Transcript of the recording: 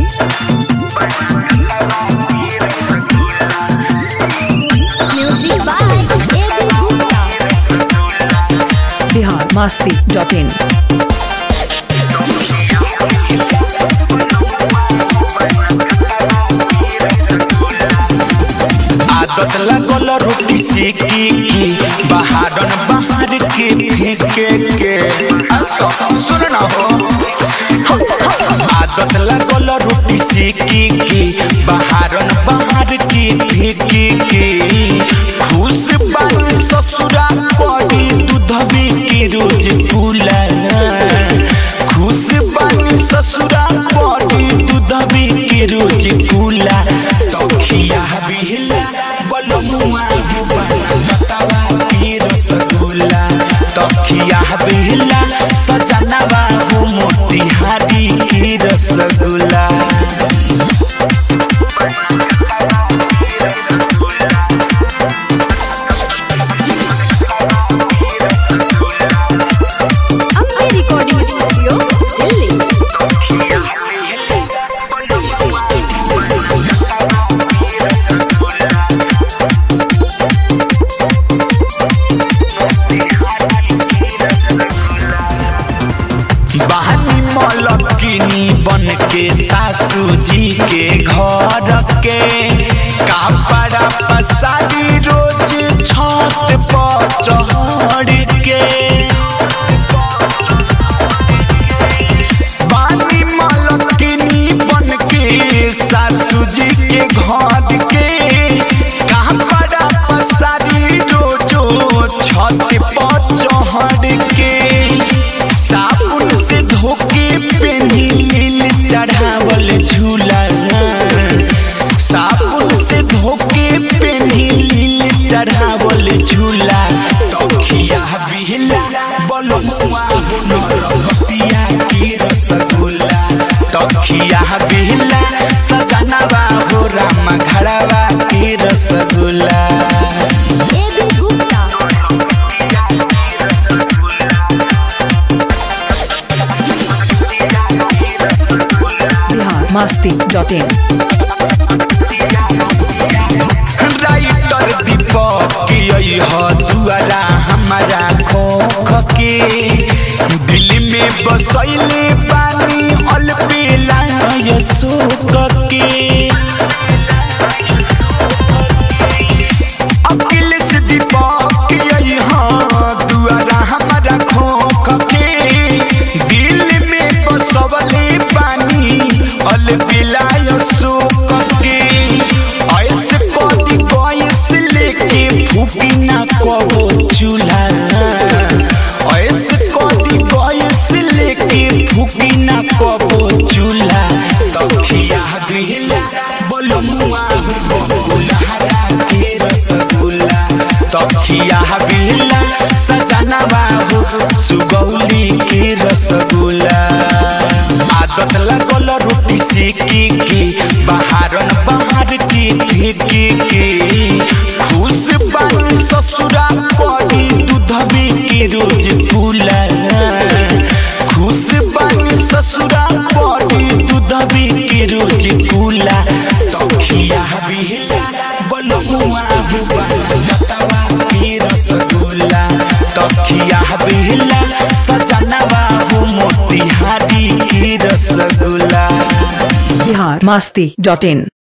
Music by A.B. Gupta. Bihar Masti dot in आदत लगल रोटी सेके के बहारन बाहर के फेंके के आ, सु- सुन ना हो आदत लगल रोटी सेके के बहारन बाहर के फेंके के खुश बानी ससुरा पड़ी दूध के रोज फूला खुश बानी ससुरा पड़ी दूध के रोज फूला तखिया बिहला बलमुआ जुबाना कतवा के रसगुल्ला तखिया बिहला सजनवा हो मोतिहारी के rasgulla Ambe Recording Studio, Delhi. बहनी मलकिनी बन के सासू जी के घर के कपड़ा पसारी रोज छत पर चढ़ के बानी मलकिनी बन के सासू जी के घर के कपड़ा पसारी रोजो छत पर चढ़ के साबुन से धोके पेनी लील चढ़ावल झूला साबुन से धोके पेनी लील चढ़ावल झूला तखिया बिहला बलमुआ नरकतिया की रसगुल्ला तखिया बिहला सजनवा हो राम घरवा की rasgulla A.B. Gupta. Bihar Masti dot in writer Deepak की ह दुआरा हमारा खोख के दिल में बसैले पानी अलबेला यशोक के अकेले से दीपक की ह दुआरा हमारा खोख के दिल में बसवले पानी अलबेला यशोक के ऐसे कदी गैस लेके फूकी ना कबो चूल्हा ऐसे कदी गैस लेके फूकी ना कबो चूल्हा तखिया बिहला बलमुआ बबुलहरा के रसगुल्ला तखिया बिहला सजना बाबू सुगौली के रसगुल्ला आदत लगल रोटी सेके के बहारन बाहर के फेंके के खुश बानी ससुरा पड़ी दूध के रोज फूला खुश बानी ससुरा पड़ी दूध के रोज फूला तखिया बिहला बलमुआ जुबाना जतवा के रसगुल्ला तखिया बिहला सजनवा हो मोतिहारी की रसगुल्ला बिहार मस्ती डॉट इन